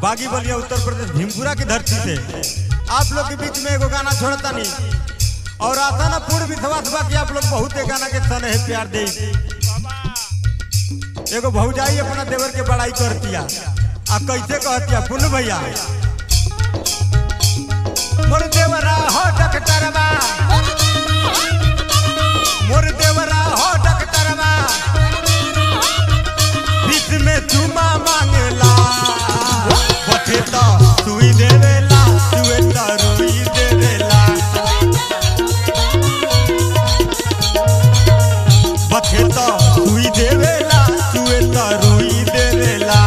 बागी बलिया उत्तर प्रदेश भीमपुरा की धरती से आप लोग के बीच में एगो गाना छोड़ता नहीं और आता ना पूर्व विश्वास बा कि आप लोग बहुत ए गाना के सन है प्यार दे एगो भौजाई अपना देवर के बड़ाई करतिया आ कैसे कहतिया पुन भैया मोर देवरा हो डकटरवा मोर देवरा हो डकटरवा बीच में चुमा मांगेला बठे तो सुई देवेला सुए तो रुई देवेला बठे तो सुई देवेला सुए तो रुई देवेला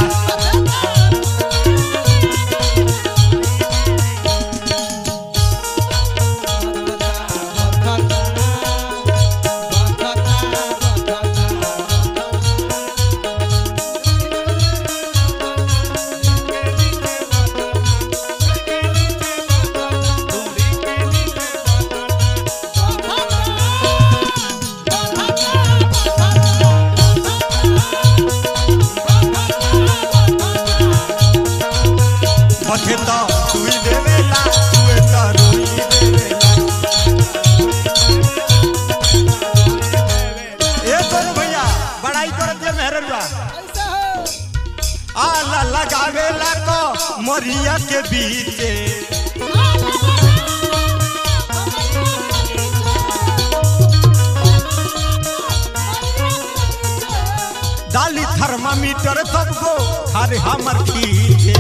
बठे तो सुई देवेला सुए तो रुई देवेला ए तोरे भैया बड़ाई करत जे मेहररुआ आला लगावेला को मरिया के बीचे डाली थर्मामीटर सबको खारे हमर खींचे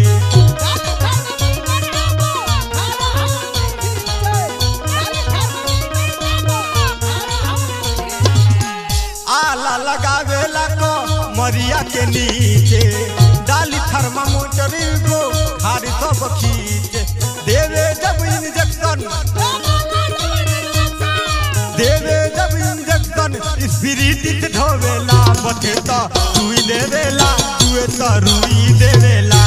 आला लगावेला को मरिया के नीचे डाली थर्मामीटर को खारे सब खींचे देवे जब इंजेक्शन देवे जब इंजेक्शन स्पिरिट ढोवेला बथे तो सुई देवेला सुए तो रुई देवेला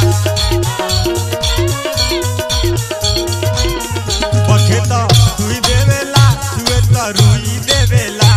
बथे तो सुई देवेला सुए तो रुई देवेला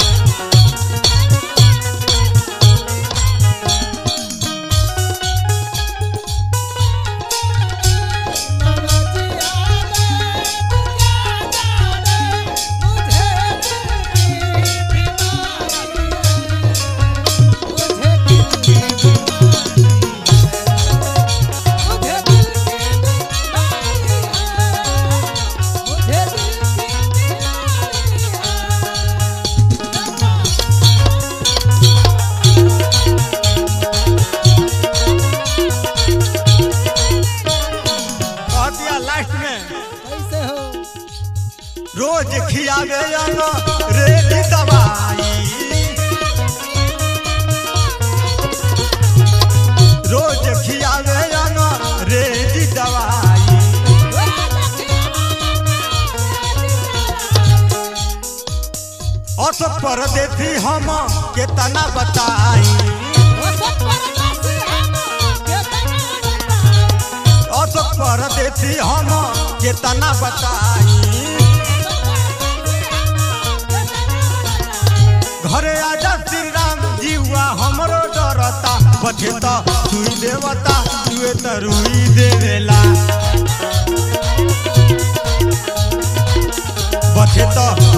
कह दिया लास्ट में रोज खियावे अनो रेडी दवाई रोज खियावे अनो रेडी दवाई असो परदेसी हम केतना बताई असो परदेसी हम केतना बताई घरे आजा श्री राम जीवा हमरो डरता बचे तो सुई देवता सुए तो रुई देवेला बचे तो